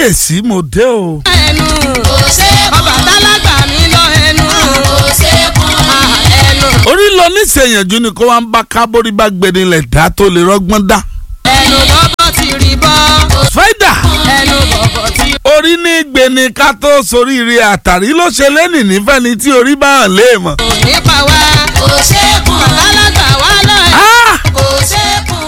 kábíyèsí mo dé o. ẹnu Ọbàtálá gbà mí lọ ẹnu ẹnu orí lọ níṣẹ̀yànjú ni kó wá ń bá kábórí bá gbẹdínlẹ̀ dá tó lè rọ́gbọ́n dá. ẹnu bọ́bọ́ ti rí bọ́ fẹ́dà ẹnu bọ̀bọ̀ ti orí ní gbẹni ká tó soríire àtàrí ló ṣe lẹ́nì nífẹ̀ẹ́ni tí orí bá hàn léèmọ̀. kò nípa wá Ọbàtálá gbà wá lọ ẹnu Ah! kò ṣẹ́kùn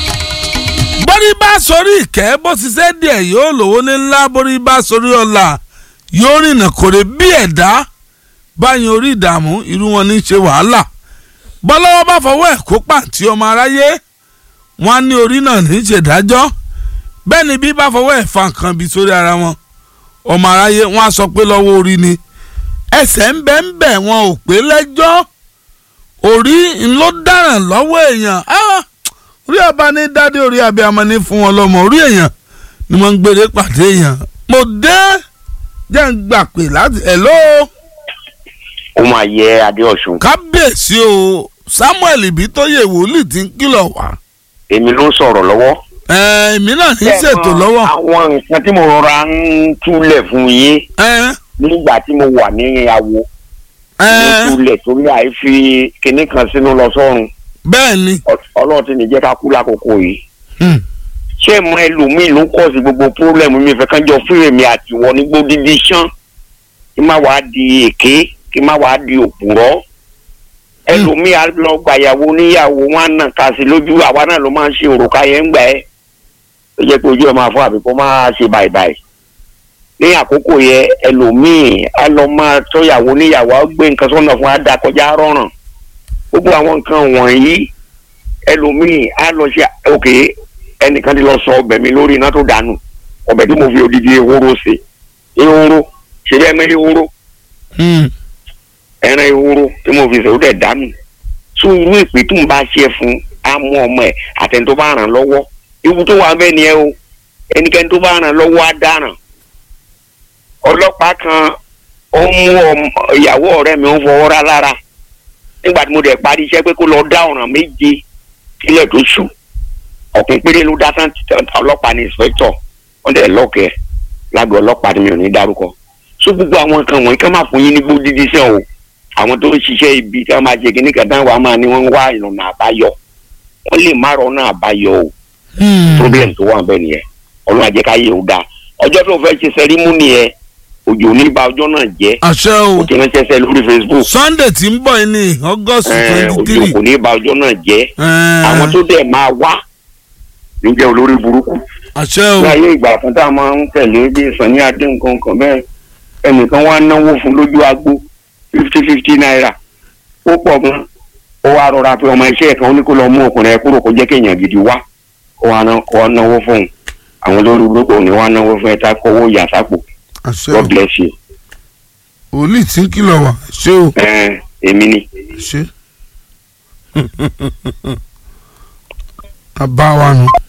borí bá sorí ìkẹ́ bó ṣiṣẹ́ díẹ̀ yóò lówó ní ńlá borí bá sorí ọ̀la yóò rìnà kòrè bí ẹ̀dá báyìí orí ìdààmú irú wọn ní í ṣe wàhálà bọ́lọ́wọ́ bá fọwọ́ ẹ̀ kó pàǹtí ọmọ aráyé wọn á ní orí náà ní í ṣèdájọ́ bẹ́ẹ̀ ni bí bá fọwọ́ ẹ̀ fa nǹkan bí sórí ara wọn ọmọ aráyé wọn á sọ pé lọ́wọ́ orí ni ẹsẹ̀ ń bẹ́ ń bẹ̀ wọn ò pé lẹ́jọ́ orí ńlọ dáràn lọ́wọ́ èèyàn Ah! orí ọba ní dádé orí abiyamọ ní fún wọn lọ́mọ orí èèyàn ni wọ́n ń gbére pàdé èèyàn mo dé jẹ́ ń gbà pé láti hello ó máa yẹ adéọ̀sùn kábíyèsí o samuel ibi tó yẹ wòlíì tí ń kìlọ̀ wá èmi ló ń sọ̀rọ̀ lọ́wọ́. ẹ èmi náà ní ṣètò lọ́wọ́ àwọn nǹkan tí mo rọra ń túlẹ̀ fún yín ẹ nígbà tí mo wà ní awo ẹ mo túlẹ̀ torí àìfi kinní kan sínú lọ sọ́run bẹ́ẹ̀ ni Ọ- ọlọ́run ti ní jẹ́ ká kú lákòókò yìí. Hmm. ṣé mo ẹlòmíì ló kọ́ sí gbogbo pírọ́blẹ̀mù mi fẹ́ kán jọ fún èmi àtiwọ́ ní gbódìdí sán kí má wàá di èké kí má wàá di òpùrọ́ ẹlòmíì á lọ gbàyàwó níyàwó wọn á nà ká sí lójú àwa náà ló máa ń ṣe òrùka yẹn ń gbà ẹ́ ó jẹ́ pé ojú ẹ̀ máa fọ́ àbí kó máa ṣe bàìbàì ní àkókò yẹn ẹlòmíì á lọ máa tọ́yàwó níyàwó á gbé nǹkan sọ́nà fún á da kọjá rọrùn gbogbo àwọn nǹkan wọ̀nyí ẹlòmíì á lọ ṣe òkè ẹnìkan ti lọ sọ ọbẹ̀ mi lórí iná tó dànù ọbẹ̀ tí mo fi odidi ehoro ṣe ehoro ṣe bẹ́ẹ̀ mẹ́ ehoro Hmm. ẹran ehoro tí mo fi ṣe ó dẹ̀ dànù tún irú ìpè tó ń bá ṣe fún á mú ọmọ ẹ̀ àtẹni tó bá ràn lọ́wọ́ ewu tó wà bẹ́ẹ̀ ni ẹ o ẹnikẹ́ni tó bá ràn lọ́wọ́ á dáràn ọlọ́pàá kan ó mú ọmọ- ìyàwó ọ̀rẹ́ mi ó fọwọ́ rá lára nígbà tí mo dẹ̀ parí iṣẹ́ pé kó lọ dá ọ̀ràn méje kílẹ̀ tó ṣù ọ̀kùn péré ló dá tán ọlọ́pàá ní ìspẹ́tọ̀ wọ́n dẹ̀ lọ́ọ̀kẹ́ lágọ̀ọ́ ọlọ́pàá ni mi ò ní dárúkọ so gbogbo àwọn nǹkan wọ̀nyí ká má fún yín ní gbódìdí sẹ́ o àwọn tó ń ṣiṣẹ́ ibi tí wọ́n máa ṣe kíní kàdá wa máa ní wọ́n ń wá ìrànà àbáyọ wọ́n lè má rọ́nà àbáyọ o Hmm. problem tó wà bẹ́ẹ̀ nìyẹn ọlọ́run àjẹ́ ká yé o dáa ọjọ́ tó fẹ́ ṣe sẹ́rímúnì yẹn òjò ní ba ọjọ́ náà jẹ́ àṣẹ o o ti ránṣẹ́ sẹ́ lórí facebook sunday tí ń bọ̀ yìí ní august ẹ̀, twenty òjò three kò ní ba ọjọ́ náà jẹ́ àwọn tó dẹ̀ máa wá ló jẹ́ olórí burúkú àṣẹ o ní ayé ìgbà kan tá a máa ń tẹ̀lé bí sani adé nǹkan kan bẹ́ẹ̀ ẹnìkan wá náwó fún lójú agbo fifty fifty naira ó pọ̀ gan ó wá rọra pé ọmọ iṣẹ́ kan ó ní kó lọ mú ọkùnrin ẹ kúrò kó jẹ́ kéèyàn gidi wá ó wá ná- kó wá náwó fún un àwọn olórí burúkú ò ní wá náwó fún ẹ tá kówó yà sápò àṣẹ o God bless you wòlíì tí ń kìlọ̀ wá ṣé o ẹ èmi ni ṣé. àbá wa nù.